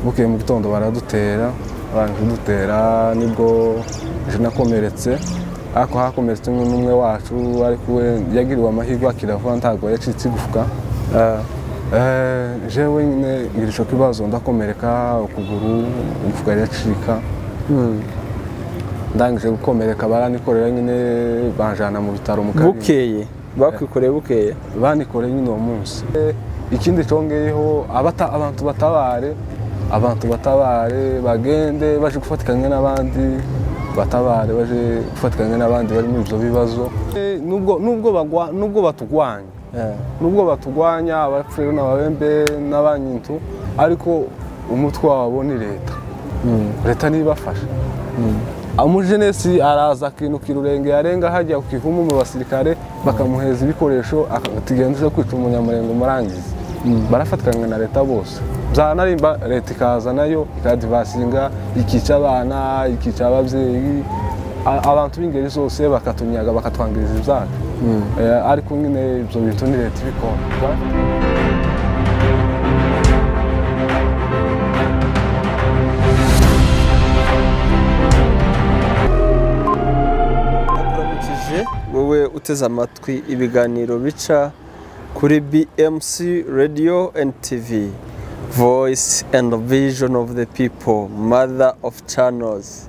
bukeye mu gitondo baradutera barangije kudutera nibwo ejo nakomeretse ariko hakomeretse umwe n'umwe wacu ariko we yagiriwe amahirwe akira vuba ntabwo yacitse igufwa Eh, eh, jewe nyine ngira icyo kibazo ndakomereka ukuguru igufwa riracika ndangije gukomereka baranikorera nyine banjana mu bitaro mu Karinga. bukeye bakwikoreye bukeye banikoreye nyine uwo munsi Eh, ikindi cyongeyeho abata- abantu batabare abantu batabare bagende baje gufatikanya n'abandi batabare baje gufatikanya n'abandi bari muri ibyo bibazo Eh, nubwo nubwo bagwa- nubwo batugwanya Eh. nubwo batugwanya abapfuye n'ababembe n'abanyintu ariko umutwe wabo ni leta leta nibafasha umujenesi araza akinuka irurenge yarenga hajya ku ivumu mu basirikare bakamuheza ibikoresho akagenda kwica umunyamurenge umurangizi barafatikanywa na leta bose byanarimba leta ikaza nayo ikadivasinga ikica abana ikica ababyeyi a- abantu b'ingeri zose bakatunyaga bakatwangiriza ibyacu Eh, ariko nyine ibyo bintu ni leta ibikora Uramukije wowe uteze amatwi ibiganiro bica kuri BMC Radio and TV Voice and Vision of the People Mother of Channels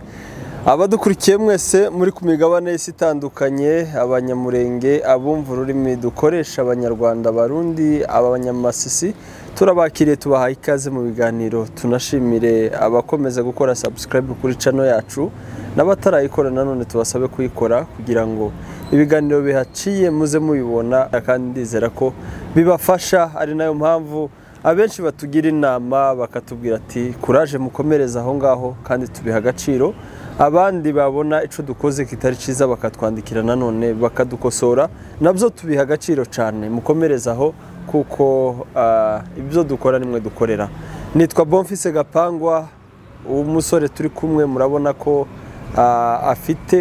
abadukurikiye mwese muri ku migabane y'isi itandukanye abanyamurenge abumva ururimi dukoresha abanyarwanda abarundi abanyamasisi turabakiriye tubahaye ikaze mu biganiro tunashimire abakomeza gukora subscribe kuri cano yacu n'abatarayikora nanone tubasabe kuyikora kugira ngo ibiganiro bihaciye muze mubibona kandi ndizera ko bibafasha ari nayo mpamvu abenshi batugira inama bakatubwira ati kuraje mukomereze aho ngaho kandi tubiha agaciro abandi babona icyo dukoze kitari cyiza bakatwandikira nanone bakadukosora nabyo tubiha agaciro cyane mukomereze aho kuko ah, ibyo dukora nimwe dukorera nitwa bonfise gapangwa umusore turi kumwe murabona ko ah, afite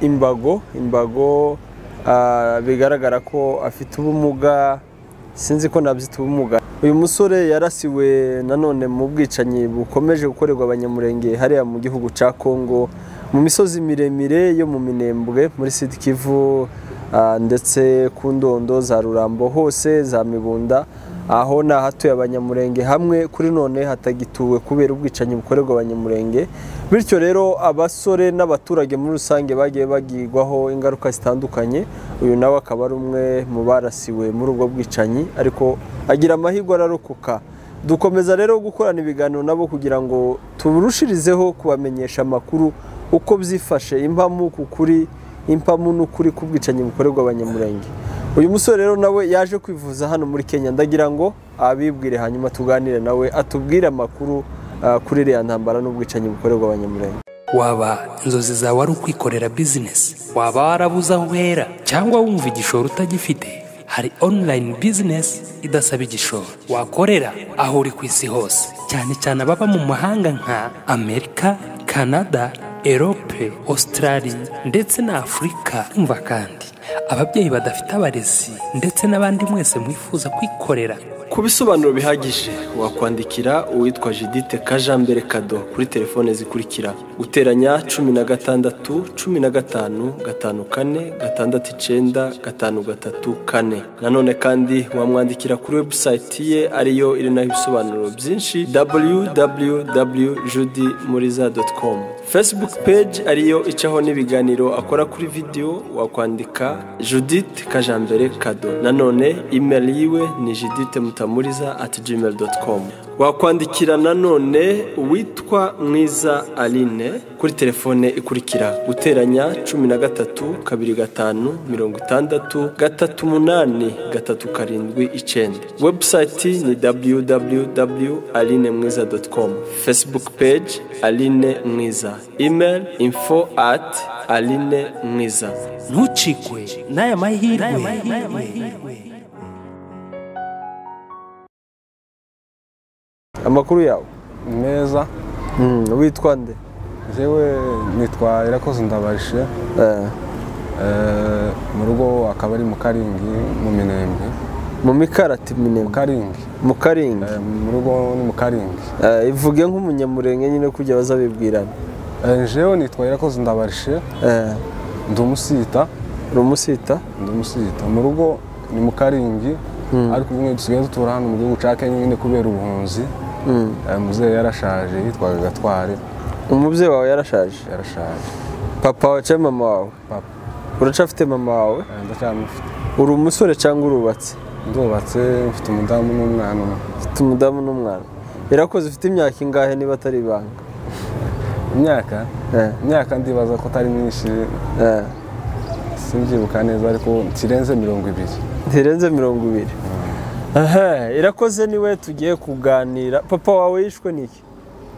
imbago imbago ah, bigaragara ko afite ubumuga sinzi ko nabyita ubumuga uyu musore yarasiwe nanone mu bwicanyi bukomeje gukorerwa abanyamurenge hariya mu gihugu cya kongo mu misozi miremire yo mu minembwe muri sud kivu ah, ndetse ku ndondo za rurambo hose za mibunda aho ni ahatuye abanyamurenge hamwe kuri none hatagituwe kubera ubwicanyi bukorerwa abanyamurenge bityo rero abasore n'abaturage muri rusange bagiye bagirwaho ingaruka zitandukanye uyu nawe akaba ari umwe mu barasiwe muri ubwo bwicanyi ariko agira amahirwe ararokoka dukomeza rero gukorana ibiganiro nabo kugira ngo turushirizeho kubamenyesha amakuru uko byifashe impamu ku kuri impamu n'ukuri ku bwicanyi bukorerwa abanyamurenge uyu musore rero nawe yaje kwivuza hano muri kenya ndagira ngo abibwire hanyuma tuganire nawe atubwire amakuru ah, kuri iriya ntambara n'ubwicanyi bukorerwa abanyamurenge waba inzozi zawe ari ukwikorera bizinesi waba warabuze aho uhera cyangwa wumva igishoro utagifite hari online bizinesi idasaba igishoro wakorera aho uri ku isi hose cyane cyane ababa mu mahanga nka amerika canada erope australia ndetse na afurika umva kandi ababyeyi badafite abarezi ndetse n'abandi mwese mwifuza kwikorera ku bisobanuro bihagije wakwandikira uwitwa jidite kajambere kado kuri telefone zikurikira guteranya cumi na gatandatu cumi na gatanu gatanu kane gatandatu icenda gatanu gatatu kane nanone kandi wamwandikira kuri webusayiti ye ariyo iri naho ibisobanuro byinshi www judi muriza com facebook page ariyo icaho n'ibiganiro akora kuri video wakwandika judith kajambere kado nanone email yiwe ni judith mutamuriza at gmail com wakwandikira nanone uwitwa mwiza aline kuri telefone ikurikira guteranya cumi na gatatu kabiri gatanu mirongo itandatu gatatu umunani gatatu karindwi icenda webusayiti ni www.alinemwiza.com facebook page aline mwiza email info at aline mwiza ntucikwe n'aya mahirwe amakuru yawe meza witwa nde jewe nitwa irakoze ndabarishe mu rugo akaba ari mu karingi mu minembwe mu mikarati minema mukaringi mu karinga Eh, mu rugo ni mukaringi Eh, ivuge nk'umunyamurenge nyine kujya bazabibwirana jewe nitwa irakoze ndabarishe Eh, ndi umusita rumusita ndi umusita mu rugo ni mukaringi ariko ubu nyine dusigaye dutura hano mu gihugu cya kenya nyine kubera ubuhunzi Eh, muzehe yarashaje yitwaga gatware umubyeyi wawe yarashaje yarashaje papa wawe cyangwa mama wawe papa uracyafite mama wawe eh, ndacyamufite uri umusore cyangwa urubatse ndubatse mfite umudamu n'umwana umwe ufite umudamu n'umwana irakoze ufite imyaka ingahe niba atari ibanga imyaka Eh, imyaka ndibaza ko atari myinshi eh, simbyibuka neza ariko kirenze mirongo ibiri ntirenze mirongo ibiri Aha, irakoze niwe tugiye kuganira papa wawe yishwe n'iki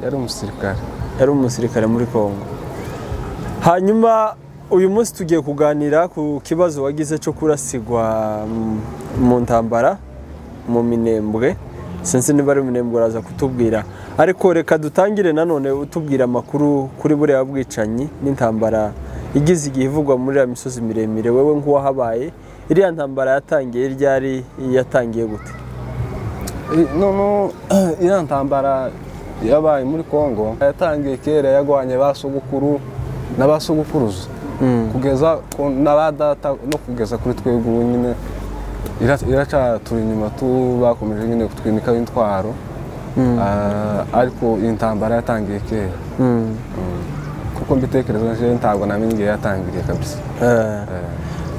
yari umusirikare yari umusirikare muri congo hanyuma uyu munsi tugiye kuganira ku kibazo wagize cyo kurasigwa mm, mu ntambara mu minembwe sinzi niba ari minembwe uraza kutubwira ariko reka dutangire nanone utubwira amakuru kuri buriya bwicanyi n'intambara igize igihe ivugwa muri iriya misozi miremire wowe nk'uwahabaye iriya ntambara yatangiye ryari yatangiye gute I- none iriya ntambara yabaye muri congo yatangiye kera yagwanye ba sogokuru na ba sogokuruza kugeza ku- na ba data no kugeza kuri twebwe ubu nyine ira- iracatura inyuma tu bakomeje nyine kutwimikaho intwaro Ah, ariko iyi ntambara yatangiye kera kuko mbitekereza jewe ntabwo namenye igihe yatangiriye kabisa Eh.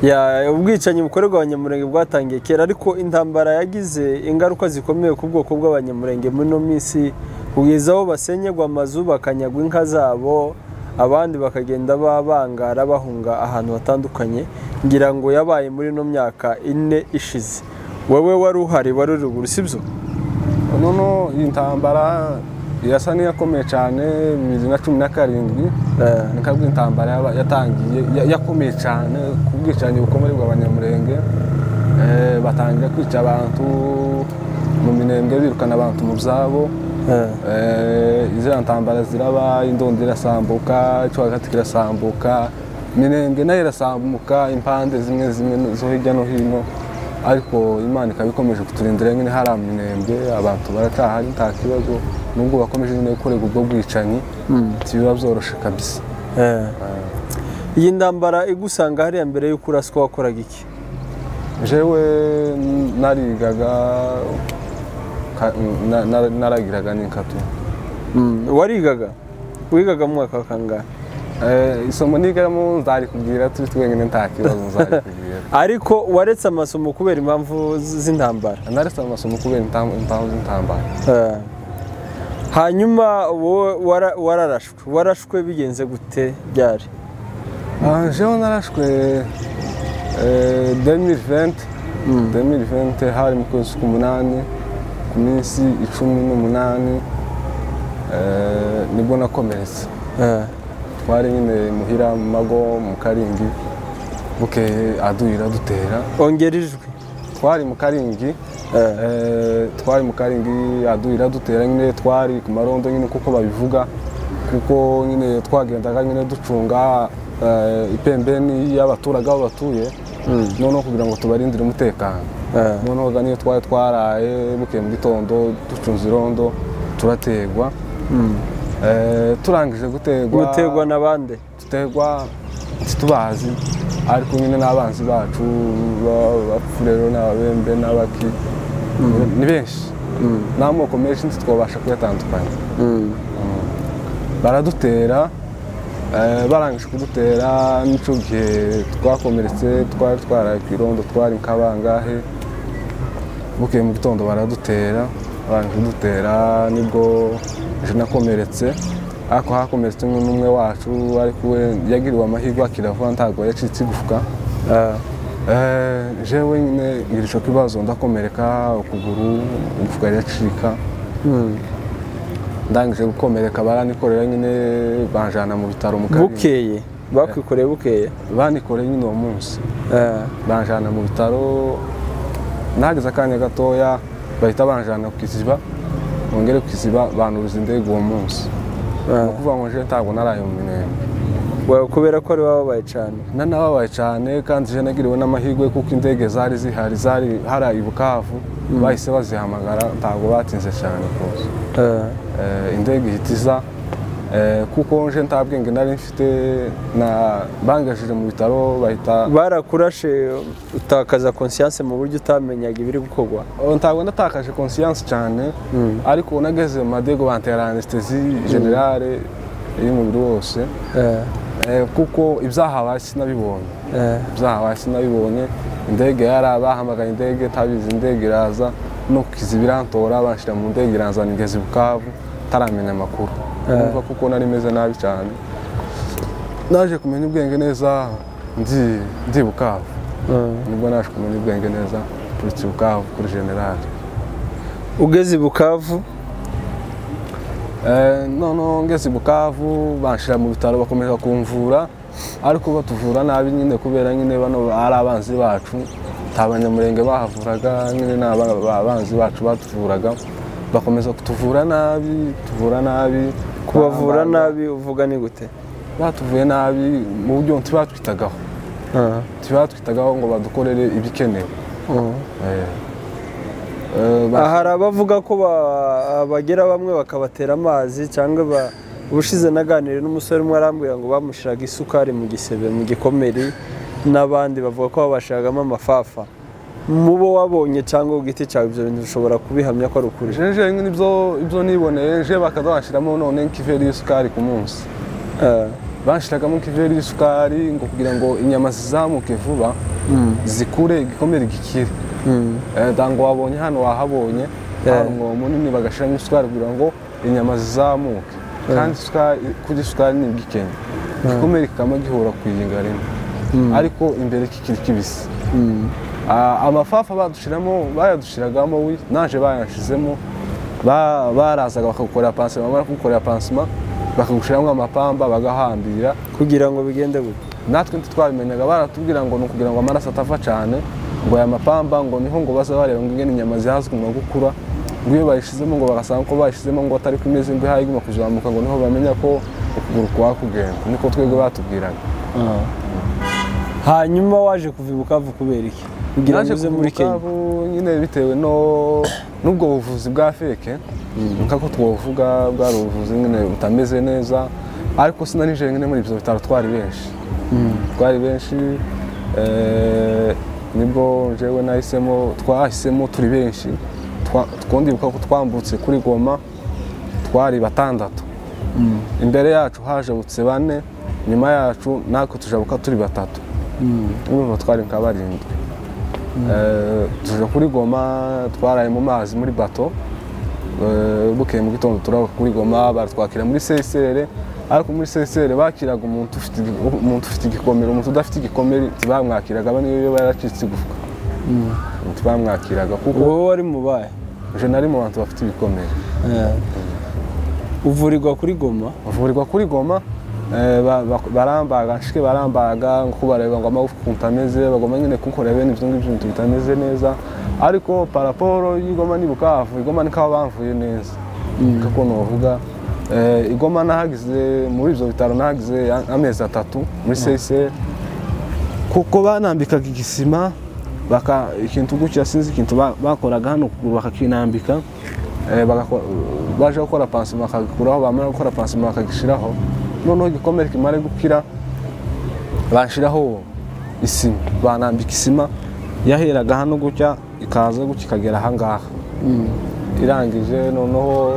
Ya, ubwicanyi bukorerwa abanyamurenge bwatangiye kera ariko intambara yagize ingaruka zikomeye ku bwoko bw'abanyamurenge muri ino minsi kugeza aho basenyegwa amazu bakanyagwa inka zabo abandi bakagenda babangara bahunga ahantu hatandukanye ngira ngo yabaye muri ino myaka ine ishize wowe wari uhari wari uri ruguru sibyo noneho iyi ntambara irasa n'iyakomeye cyane bibiri na cumi na karindwi Eh. ni kabwo intambara yaba- yatangiye ya- yakomeye cyane ku bwicanyi bukomeye bw'abanyamurenge Eh, batangira kwica abantu mu minembwe birukana abantu mu byabo Eh. Eh, iziriya ntambara ziraba indondo irasambuka icyo hagati kirasambuka minembwe nayo irasambuka impande zimwe zimwe zo hirya no hino ariko imana ikaba ikomeje kuturindira nyine hari minembwe abantu baracahari nta kibazo nubwo bakomeje nyine gukorerwa ubwo bwicanyi ntibiba byoroshe kabisa Eh. iyi ntambara igusanga hariya mbere y'uko uraswa wakoraga iki jewe narigaga ka- na- na- naragiraga n'inkatu warigaga wigaga mu mwaka wa kangahe Eh, isomo nigamo nzarikubwira turi twenyine nta kibazo nzarikubwira ariko waretse amasomo kubera impamvu z- z'intambara naretse amasomo kubera intam- impamvu z'intambara Eh. hanyuma wowe wara- wararashwe warashwe bigenze gute byari Ah, jewe narashwe eh, 2020 2020 hari mu kwezi k'umunani ku minsi icumi n'umunani eh, nibwo nakomeretse Eh. twari nyine muhira mu mago mu karingi bukeye aduhira dutera ongera ijwi twari mu karingi eh, twari mu karingi aduhira dutera nyine twari ku marondo nyine kuko babivuga kuko nyine twagendaga nyine ducunga eh, ipembeni y'abaturage aho batuye noneho kugira ngo tubarindire umutekano Eh. noneho ga niyo twari twaraye bukeye mu gitondo ducunze irondo turategwa Eh, turangije gutegwa gutegwa na bande dutegwa ntitubazi ariko nyine n'abanzi bacu bapfurero n'ababembe n'abaki ni benshi n'amoko menshi ntitwabasha kuyatandukanya baradutera eh, barangije kudutera n'icyo gihe twakomeretse twari twaraye ku irondo twari nkabangahe bukeye mu gitondo baradutera barangije kudutera nibwo je nakomeretse ariko hakomeretse umwe n'umwe wacu ariko we yagiriwe amahirwe akiravuga ntabwo yacitse igufwa Eh. Eh, jewe nyine ngira icyo kibazo ndakomereka ukuguru igufwa riracika ndangije gukomereka baranikorera nyine banjana mu bitaro mu Karinga. bukeye bakwikoreye bukeye banikoreye nyine uwo munsi Eh. banjana mu bitaro nahageze akanya gatoya bahita banjana ku kiziba bongere ku kiziba banuruza indege uwo munsi ni Eh. ukuvuga ngo jewe ntabwo naraye mu minembwe Wa- kubera ko ari wababaye cyane nanababaye cyane kandi je nagiriwe n'amahirwe kuko indege zari zihari zari hari ibukavu bahise bazihamagara ntabwo batinze cyane rwose Eh, Eh, indege ihita iza Eh, kuko nje nta bwenge nari mfite na- bangajije mu bitaro bahita barakurashe utakaza conscience mu buryo utamenyaga ibiri gukorwa Oh, ntabwo natakaje conscience cyane ariko nageze mu madego bantera anestesi generale y'umubiri wose Eh, Eh, kuko ibyahabaye sinabibonye eh, ibyahabaye sinabibonye indege yari bahamagaye indege tabizi indege iraza no kukiza ibirantora banshyira mu ndege iranzana ingezi bukavu taramenya amakuru urumva kuko nari meze nabi cyane naje kumenya ubwenge neza ndi- ndi bukavu eh. nibwo naje kumenya ubwenge neza turutse bukavu kuri generale ugeze i bukavu Eh, noneho ngeze i bukavu banshira mu bitaro bakomeza kumvura ariko batuvura nabi nyine kubera nyine bano ari abanzi bacu nta banyamurenge bahavuraga nyine ni aba- ba- abanzi bacu batuvuraga bakomeza kutuvura nabi tuvura nabi Ba- kubavura ba- nabi uvuga ni gute batuvuye nabi mu buryo ntibatwitagaho Eh, ntibatwitagaho ngo badukorere ibikenewe eh. Eh, eh, ba- Aha hari abavuga ko ba- bagera bamwe bakabatera amazi cyangwa ba- ubushize naganiriye n'umusore umwe arambwira ngo bamushiraga isukari mu gisebe mu gikomeri n'abandi bavuga ko babashiragamo amafafa mu bo wabonye cyangwa ku giti cyawe ibyo bintu ushobora kubihamya ko ari ukuri jeje nyine ibyo ibyo niboneye je bakazanshyiramo none nk'ikiveri y'isukari ku munsi Eh, bashyiragamo ikiveri y'isukari ngo kugira ngo inyama zizamuke vuba zikure igikomere gikire mm, Eh, ntango wabonye hano wahabonye hari umwobo munini bagashyiramo isukari kugira ngo inyama zizamuke kandi isukari kurya isukari ni igikenya igikomere kikaba gihura ku iyinga rimwe ariko imbere kikiri kibisi mm. Ah, amafafa badushyiramo bayadushyiragamo wi naje bayashizemo ba- barazaga bakagukorera pansima bamara kugukorera pansima bakagushyiramo amapamba bagahambira kugira ngo bigende gute natwe ntitwabimenyaga baratubwira ngo ni ukugira ngo amaraso atava cyane ngo aya mapamba ngo niho ngo baza bareba ngo ingene inyama zihazwa gukura ngo iyo bayishizemo ngo bagasanga ko bayishizemo ngo atari ku mezi ngo ihaguma kuzamuka ngo niho bamenya ko ukuguru kwa kugenda niko twebwe batubwiraga hanyuma waje kuva i bukavu kubera iki kugira ngo naje uze kuva muri kenya Bukavu nyine bitewe no n'ubwo buvuzi bwa feke nkako twavuga bwari ubuvuzi nyine butameze neza ariko sinanije nyine muri ibyo bitaro twari benshi twari benshi eh, nibwo jewe nahisemo twahisemo turi benshi Twa- twondibuka ko twambutse kuri goma twari batandatu imbere yacu hajabutse bane nyuma yacu natwe tujabuka turi batatu urumva twari nka barindwi Eh, tuje kuri goma twaraye mu mazi muri bato Eh, bukeye mu gitondo turaba kuri goma baratwakira muri sesere ariko muri sesere bakiraga umuntu ufite igi- umuntu ufite igikomere umuntu udafite igikomere ntibamwakiraga bane iyo yaracitse igufwa ntibamwakiraga kuko wowe wari mubaye je nari mu bantu bafite ibikomere Eh. uvurirwa kuri goma bavurirwa kuri goma eh, ba- ba- barambaga nshike barambaga ngo kubareba ngo amagufwa ukuntu ameze bagomba nyine kukorera bene ibyo ngibyo bintu bitameze neza ariko paraporo y'igoma ni bukavu igoma ni kaba bamvuye neza kako novuga Eh, igoma nahagize muri ibyo bitaro nahagize a- amezi atatu muri sesere kuko banambikaga igisima baka ikintu gutya sinzi ikintu ba- bakoraga hano kuguru bakakinambika eh, bagako- baje gukora pansima bakagikuraho bamara gukora pansima bakagishiraho noneho igikomere kimare gukira banshiraho isima banambika isima yaheraga hano gutya ikaza gutya ikagera ahangaha irangije noneho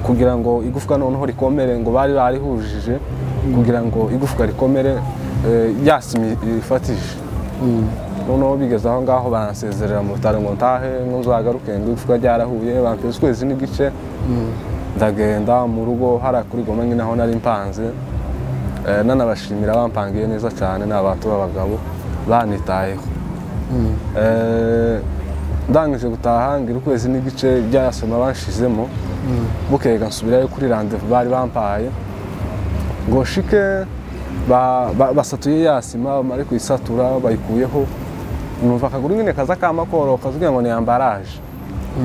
kugira ngo igufwa noneho rikomere ngo bari barihujije kugira ngo igufwa rikomere eh, yasimi ifatije noneho bigeze aho ngaho baransezerera mu bitaro ngo ntahe ngo nzagaruke ngo igufwa ryarahuye bampeza ukwezi n'igice ndagenda mu rugo hariya kuri goma nyine aho nari mpanze Eh, nanabashimira bampangiye neza cyane ni abantu b'abagabo banitayeho Eh, ndangije gutaha ngira ukwezi n'igice byarasoma banshizemo bukeye nsubirayo kuri randevu bari bampaye ngo shike ba- ba- basatuye ya sima bamare kuyisatura bayikuyeho numva akaguru nyine kaza kama koroka kugira ngo ni ambaraje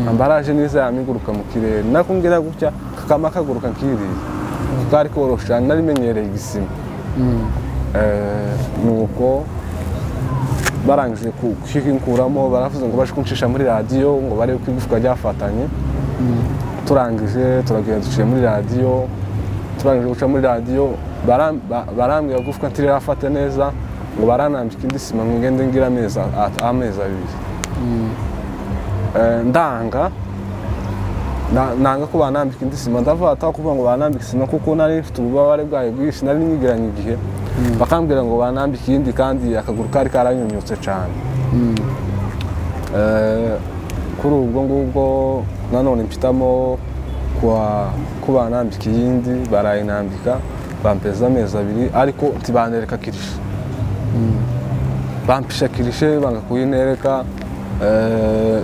ambaraje niza yamiguruka mu kirere nakumbwira gutya kakama kaguruka nkiriya kuko kari korosha narimenyereye igisima nuko barangije ku- kukinkuramo baravuze ngo baje kuncisha muri radiyo ngo barebe ko igufwa ryafatanye turangije turagenda duciye muri radiyo turangije guca muri radiyo bara- ba- barambwira gufwa ntirafata neza ngo baranambika indi sima ngo ngende ngira amezi a- amezi abiri Eh, ndanga na- nanga ko banambika indi sima ndavuga ataka kuvuga ngo banambika isima kuko nari mfite ububabare bwayo bwinshi nari nigeranye igihe bakambwira ngo banambika iyindi kandi akaguru kari karanyunyutse cyane Eh, kuri ubwo ngubwo nanone mpitamo kuwa- ko banambika iyindi barayinambika bampeza amezi abiri ariko ntibanereka kirishe bampisha kirishe banga kuyinereka eh,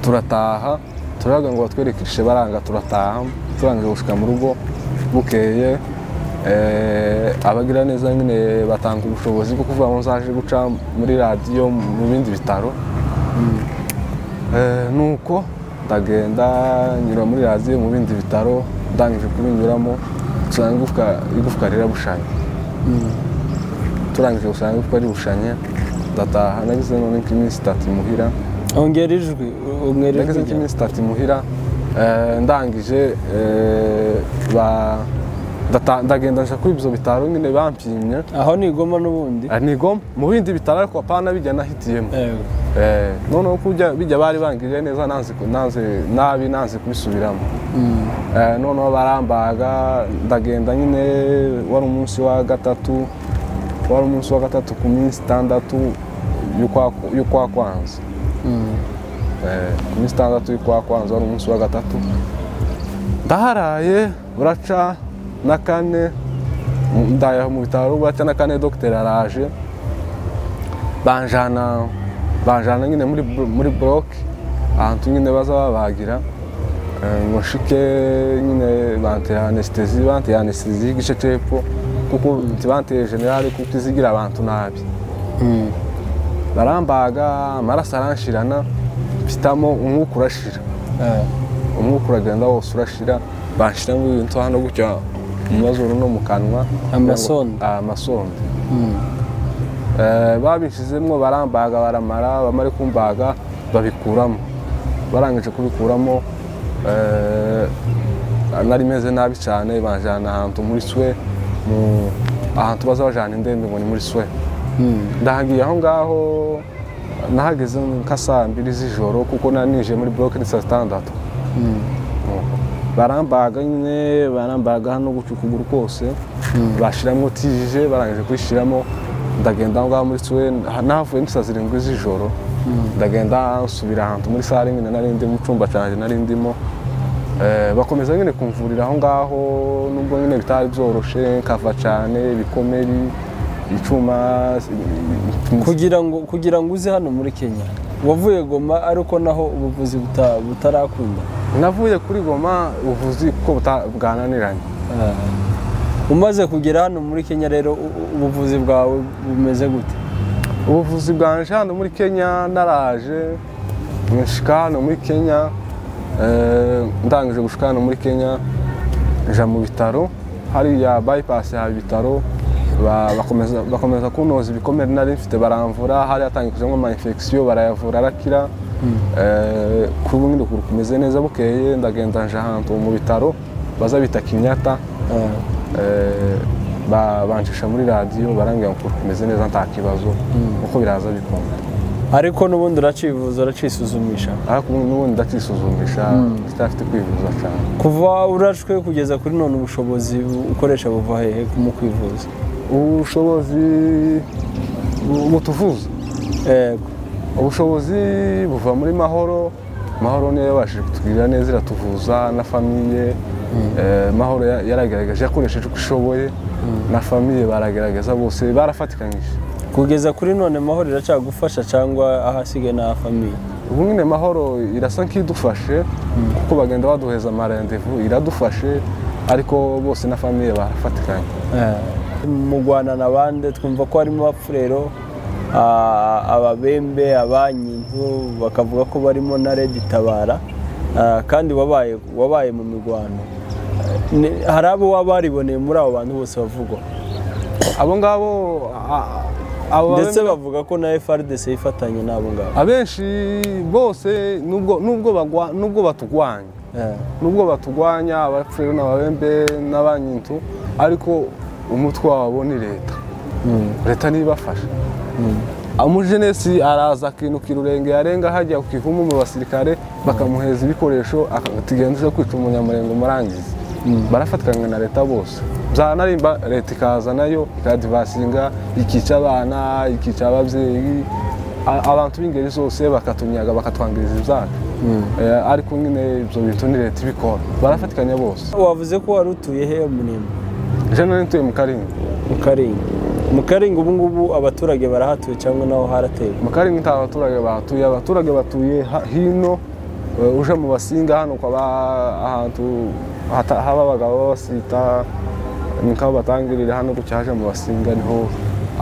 turataha turavuga ngo batwereke kirishe baranga turataha turangije gushika mu rugo bukeye eh, abagira neza nyine batanga ubushobozi bwo kuvuga ngo nzaje guca muri radiyo mu bindi bitaro Eh, nuko ndagenda nyura muri radiyo mu bindi bitaro ndangije kubinyuramo nsanga igufwa- igufwa rirabushanye turangije gusanga ko ari bushanye ndataha nagize none nk'iminsi itatu imuhira ongera ijwi ongera nagize ijwi nk'iminsi itatu imuhira eh, ndangije eh, ba- ndata- ndagenda nja kuri ibyo bitaro nyine bampimye aho ni igoma n'ubundi Ah, nigoma mu bindi bitaro ariko apana bijya nahitiyemo Ewe. Eh, noneho ko ujya- bijya bari bangiriye neza nanze ku- nanze- nabi nanze kubisubiramo Eh, noneho barambaga ndagenda nyine wari umunsi wa gatatu wari umunsi wa gatatu ku minsi itandatu y'ukwa- y'ukwa kwanza Eh, ku minsi itandatu y'ukwa kwanza wari umunsi wa gatatu ndaharaye buraca na kane ndayaho mu bitaro buraca na kane dogiteri araje banjana banjana nyine muri bro- muri buroke ahantu nyine baza babagira Eh, ngo nshike nyine banteye anesitezi banteye anesitezi y'igice cepfo kuko ntibanteye generale kuko izigira abantu nabi barambaga amaraso aranshirana mfitamo umwuka urashira umwuka uragenda wose urashira banshiramo ibintu hano gutya mu mazuru no mu kanwa Amasonde. Ah, amasonde Eh, babishizemo barambaga baramara bamare kumbaga babikuramo barangije kubikuramo eh, nari meze nabi cyane banjyana ahantu muri swe mu- ahantu baza bajyana indembe ngo ni muri swe ndahagiye aho ngaho nahageze nka saa mbiri z'ijoro kuko nari nije muri buroke ni saa sitandatu barambaga nyine barambaga hano guca ukuguru kose bashiramo tije barangije kuyishyiramo ndagenda aho ngaho muri swe nahavuye ni saa zirindwi z'ijoro ndagenda nsubira ahantu muri sare nyine nari ndi mu cyumba cyanjye nari ndimo Eh, bakomeza nyine kumvurira aho ngaho nubwo nyine bitari byoroshe nkava cyane ibikomeri icyuma kugira ngo kugira ngo uze hano muri kenya wavuye goma ariko naho ubuvuzi buta- butarakunda navuye kuri goma ubuvuzi kuko buta- bwananiranye umaze kugera hano muri kenya rero u- u- ubuvuzi bwawe bumeze gute ubuvuzi bwanje hano muri kenya naraje nshika hano muri kenya eh, ndangije gushika hano muri kenya nja mu bitaro hariya bypass haba ibitaro ba- bakomeza- bakomeza kunoza ibikomere nari mfite baramvura hari hatangijemo amamfegisiyo barayavura arakira Eh, kuri ubu nyine ukuguru kumeze neza bukeye ndagenda nja ahantu mu bitaro baza bita kinyata Eh, ba- bancisha muri radiyo barambwira ngo kumeze neza nta kibazo uko biraza bikunda ariko n'ubundi uracivuza uracisuzumisha ariko ubu n'ubundi ndakisuzumisha ndacafite kwivuza cyane kuva urashwe kugeza kuri none ubushobozi bu- ukoresha buva hehe mu kwivuza ubushobozi bu- butuvuza Yego. ubushobozi buva muri mahoro mahoro niyo yabashije kutugirira neza iratuvuza na famiye Eh, mahoro ya- yaragaragaje yakoresheje uko ishoboye na famiye baragaragaza bose barafatikanyije kugeza kuri none mahoro iracyagufasha cyangwa ahasigaye ni aha famiye ubu nyine mahoro irasa nk'idufashe kuko bagenda baduheza amarendevu iradufashe ariko bose na famiye barafatikanye mu rwanda na bande twumva ko harimo abafurero ah, ababembe abanyintu bakavuga ko barimo na redi tabara ah, kandi wabaye wabaye mu mirwano Ni- hari abo waba wariboneye muri abo bantu bose bavugwa abo ngabo a- abo baba- ndetse bavuga ko na FRDC yifatanye n'abo ngabo abenshi bose nubwo nubwo bagwa nubwo batugwanya Eh, nubwo batugwanya abafurero n'ababembe n'abanyintu ariko umutwe wabo ni leta leta niyo ibafasha umujenesi araza akinukira urenge yarenga hajya ku kivumu mu basirikare bakamuheza ibikoresho akagenda uje kwica umunyamurenge umurangiza barafatikanywa na leta bose byanarimba leta ikaza nayo ikadivasinga ikica abana ikica ababyeyi a- abantu b'ingeri zose bakatunyaga bakatwangiriza ibyacu Eh, ariko nyine ibyo bintu ni leta ibikora barafatikanya bose wavuze ko wari utuye he munimba jenali ntuye mu karindwi mu karinga mu karinga ubu ngubu abaturage barahatuye cyangwa naho haratewe mu karindwi nta baturage bahatuye abaturage batuye ha- hino eh, uje mu basinga hano ukaba ahantu hata- haba abagabo babasita niko batangirira hano gutya haje mu basinga niho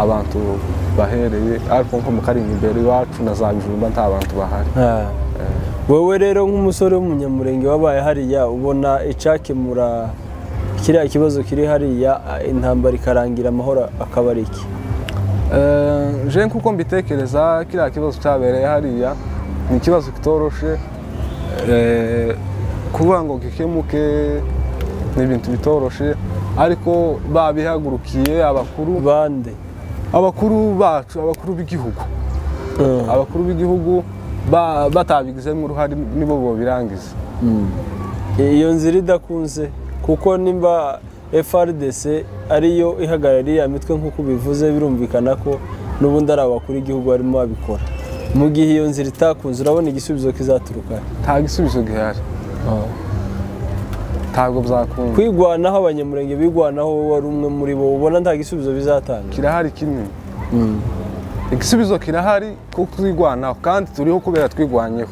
abantu bahereye ariko nko mu karindwi imbere iwacu na za bijumba nta bantu bahari Ah. wowe rero nk'umusore w'umunyamurenge wabaye hariya ubona icyakemura kiriya kibazo kiri hariya intambara ikarangira amahoro akaba ari iki Eh, je nkuko mbitekereza kiriya kibazo cyabereye hariya ni ikibazo kitoroshe Eh, kuvuga ngo gikemuke ni ibintu bitoroshe ariko babihagurukiye abakuru bande abakuru bacu abakuru b'igihugu abakuru b'igihugu ba- batabigizemo uruhare nibo bobirangiza iyo nzira idakunze kuko nimba FRDC ariyo ihagarariye ya mitwe nk'uko bivuze birumvikana ko n'ubundi ari abakuru igihugu barimo babikora mu gihe iyo nzira itakunze urabona igisubizo kizaturuka he? nta gisubizo gihari ntabwo byakunda kwigwanaho abanyamurenge bigwanaho wowe wari umwe muri bo ubona nta gisubizo bizatanga kirahari kinini igisubizo kirahari ko twigwanaho kandi turiho kubera twigwanyeho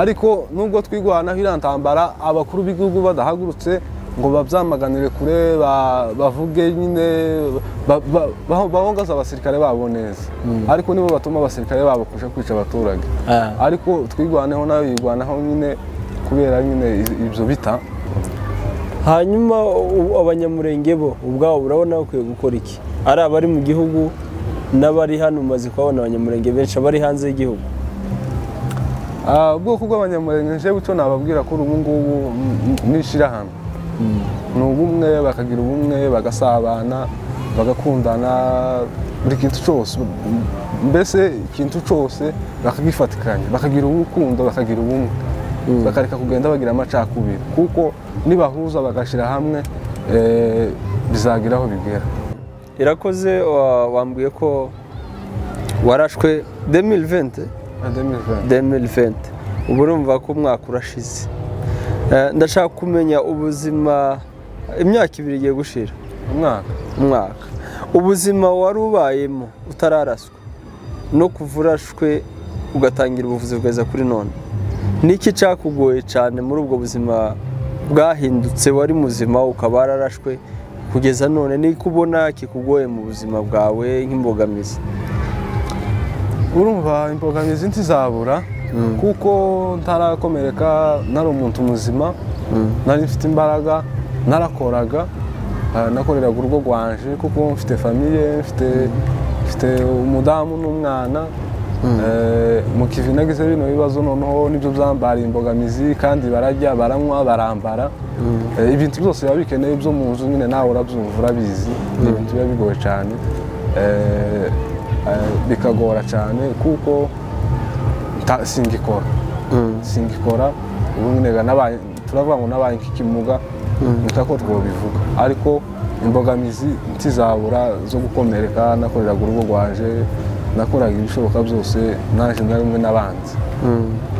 ariko nubwo twigwanaho iriya ntambara abakuru b'igihugu badahagurutse ngo babyamaganire kure ba- bavuge nyine ba- ba- baho- bahongaze abasirikare babo neza ariko nibo batuma abasirikare babo kuja kwica abaturage Ah. ariko twigwaneho nayo yigwanaho nyine kubera nyine i- ibyo bita hanyuma u- abanyamurenge bo ubwabo urabona bakwiye gukora iki ari abari mu gihugu n'abari hano umaze kuhabona abanyamurenge benshi abari hanze y'igihugu Ah, ubwoko bw'abanyamurenge jewe icyo nababwira ko ubu ngubu n'ishyirahamwe ni ubumwe bakagira ubumwe bagasabana bagakundana buri kintu cyose mbese ikintu cyose bakagifatikanya bakagira urukundo bakagira ubumwe bakareka kugenda bagira amacakubiri kuko nibahuza bagashyira hamwe eh, bizagira aho bigera irakoze wa- wambwiye ko warashwe 2020 2020. 2020 ubu urumva ko umwaka urashize Eh, ndashaka kumenya ubuzima imyaka ibiri igiye gushira umwaka umwaka ubuzima wari ubayemo utararaswa no kuva urashwe ugatangira ubuvuzi bwaza kuri none niki cyakugoye cyane muri ubwo buzima bwahindutse wari muzima ukaba wararashwe kugeza none niko ubona kikugoye mu buzima bwawe nk'imbogamizi urumva imbogamizi ntizabura kuko ntarakomereka nari umuntu muzima nari mfite imbaraga narakoraga ah, nakoreraga urugo rwanje kuko mfite famiye mfite mfite umudamu n'umwana Eh, mu kivi nagize bino bibazo noneho nibyo byambara imbogamizi kandi barajya baranywa barambara Eh, ibintu byose biba bikeneye byo mu nzu nyine nawe urabyumva urabizi ni ibintu biba bigoye cyane Eh, eh, bikagora cyane kuko nta- singikora singikora ubu nyine ga nabaye turavuga ngo nabaye nk'ikimuga nita ko twobivuga ariko imbogamizi ntizabura zo gukomereka nakoreraga urugo rwaje nakoraga ibishoboka byose naje na rimwe n'abanzi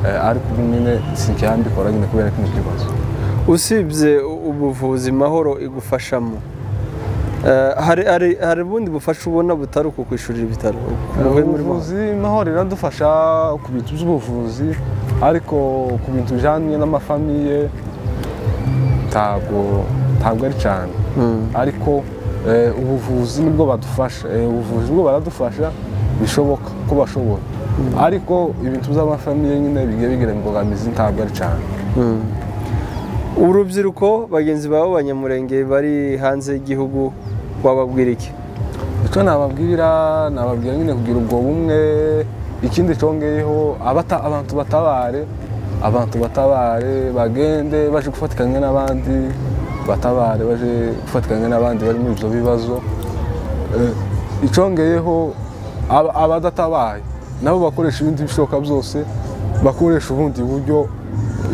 Eh, ariko ubu nyine sinkihambikora nyine kubera kino kibazo usibye u- ubuvuzi mahoro igufashamo Eh, hari hari hari ubundi bufasha ubona butari uku kwishurira ibitaro ubuhe muri mahoro ubuvuzi mahoro iradufasha ku bintu by'ubuvuzi ariko ku bintu bijyanye n'amafamiye ntabwo ntabwo ari cyane ariko eh, ubuvuzi nibwo badufasha Eh, ubuvuzi bwo baradufasha bishoboka ko bashobora ariko ibintu by'amafamiye nyine bigiye bigira imbogamizi ntabwo ari cyane urubyiruko bagenzi bawe abanyamurenge bari hanze y'igihugu wababwira iki icyo nababwira nababwira nyine kugira ubwo bumwe ikindi congeyeho abata- abantu batabare abantu batabare bagende baje gufatikanya n'abandi batabare baje gufatikanya n'abandi bari muri ibyo bibazo Eh, icongeyeho aba- abadatabaye nabo bakoresha ibindi bishoboka byose bakoresha ubundi buryo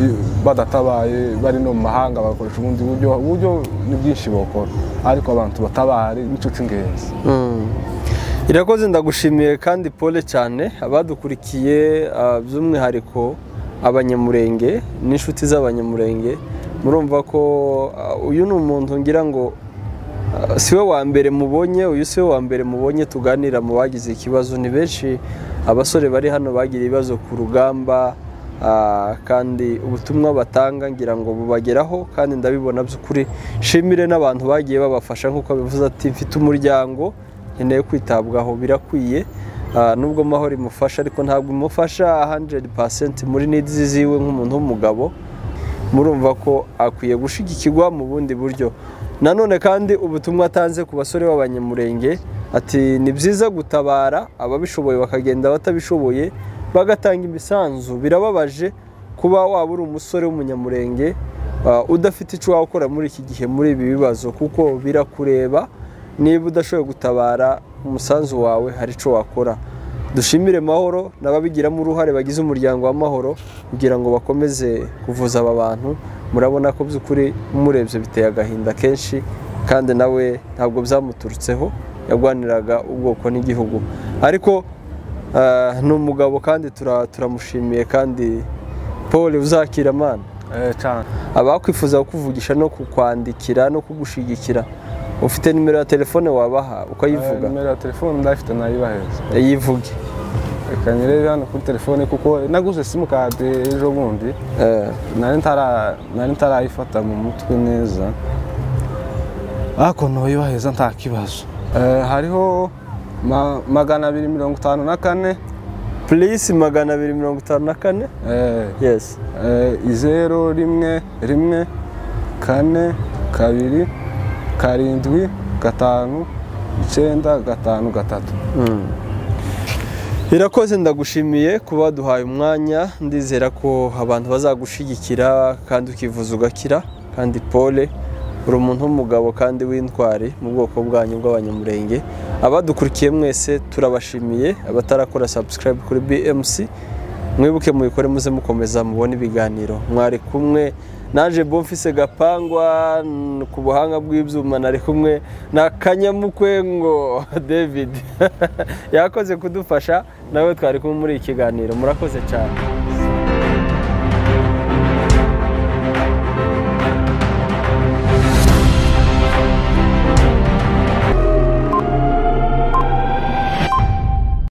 i- badatabaye bari no mu mahanga bakoresha ubundi buryo uburyo ni bwinshi bokora ariko abantu batabare nicyo cy'ingenzi irakoze ndagushimiye kandi pole cyane abadukurikiye ah, by'umwihariko abanyamurenge n'inshuti z'abanyamurenge murumva ko ah, uyu ni umuntu ngira ngo ah, si we wa mbere mubonye uyu si we wa mbere mubonye tuganira mu bagize ikibazo ni benshi abasore bari hano bagira ibibazo ku rugamba ah, kandi ubutumwa batanga ngira ngo bubageraho kandi ndabibona by'ukuri nshimire n'abantu bagiye babafasha nk'uko bivuze ati mfite umuryango nkeneye kwitabwaho birakwiye Ah, nubwo mahoro imufasha ariko ntabwo imufasha 100% muri nidi ziwe nk'umuntu w'umugabo murumva ko akwiye gushyigikirwa mu bundi buryo nanone kandi ubutumwa atanze ku basore b'abanyamurenge ati ni byiza gutabara ababishoboye bakagenda abatabishoboye bagatanga imisanzu birababaje kuba waba uri umusore w'umunyamurenge ah, udafite icyo wakora muri iki gihe muri ibi bibazo kuko birakureba niba udashoboye gutabara umusanzu wawe hari icyo wakora dushimire mahoro n'ababigiramo uruhare bagize umuryango wa mahoro kugira ngo bakomeze kuvuza aba bantu murabona ko by'ukuri murebye biteye agahinda kenshi kandi nawe ntabwo byamuturutseho yarwaniraga ubwoko n'igihugu ariko ah, ni umugabo kandi tura- turamushimiye kandi paul uzakira amana Eh, cyane abakwifuza kukuvugisha no kukwandikira no kugushyigikira ufite nimero ya telefone wabaha Eh, ukayivuga nimero ya telefone ndayifite nayibaheza yivuge reka nyirebe hano kuri telefone kuko naguze simukadi ejo bundi Eh, nari ntara- nari ntarayifata mu mutwe neza ariko nuyubaheza nta kibazo Eh, hariho ma- magana abiri mirongo itanu na kane purisi magana abiri mirongo itanu na kane eh, yesi eh, zeru rimwe rimwe kane kabiri karindwi gatanu icyenda gatanu gatatu irakoze ndagushimiye kuba duhaye umwanya ndizera ko abantu bazagushyigikira kandi ukivuza ugakira kandi pole uri umuntu w'umugabo kandi w'intwari mu bwoko bwanyu bw'abanyamurenge abadukurikiye mwese turabashimiye abatarakora subscribe kuri BMC mwibuke mubikore muze mukomeza mubone ibiganiro mwari kumwe naje bomfise gapangwa n- ku buhanga bw'ibyuma nari kumwe na kanyamukwengo david yakoze kudufasha nawe twari kumwe muri iki kiganiro murakoze cyane